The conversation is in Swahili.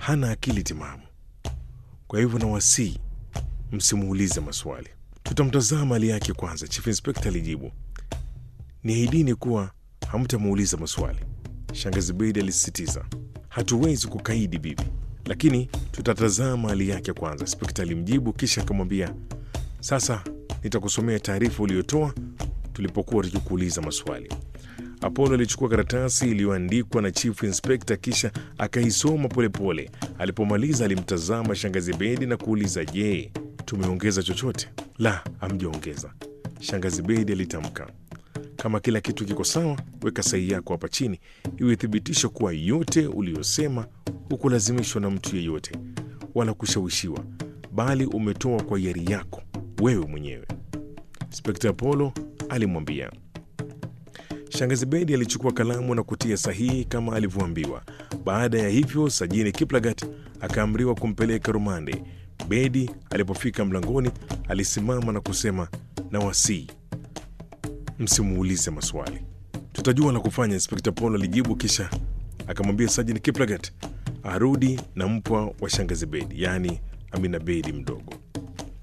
hana akili timamu. Kwa hivyo nawasii msimuulize maswali. Tutamtazama hali yake kwanza, Chief Inspector alijibu. Niahidini kuwa hamtamuuliza maswali, Shangazi Bedi alisisitiza. Hatuwezi kukaidi bibi, lakini tutatazama hali yake kwanza, Inspekta alimjibu, kisha akamwambia, sasa nitakusomea taarifa uliyotoa tulipokuwa tukikuuliza maswali. Apollo alichukua karatasi iliyoandikwa na Chief Inspector kisha akaisoma polepole. Alipomaliza alimtazama Shangazi Bedi na kuuliza, je, tumeongeza chochote? La, hamjaongeza, Shangazi Bedi alitamka. Kama kila kitu kiko sawa, weka sahihi yako hapa chini iwe thibitisho kuwa yote uliyosema hukulazimishwa na mtu yeyote wala kushawishiwa, bali umetoa kwa hiari yako wewe mwenyewe, Inspekta Apollo alimwambia. Shangazi Bedi alichukua kalamu na kutia sahihi kama alivyoambiwa. Baada ya hivyo, Sajini Kiplagat akaamriwa kumpeleka rumande. Bedi alipofika mlangoni, alisimama na kusema, na wasii msimuulize maswali, tutajua la kufanya, Inspekta Polo alijibu, kisha akamwambia Sajini Kiplagat arudi na mpwa wa Shangazi Bedi, yaani Amina Bedi mdogo.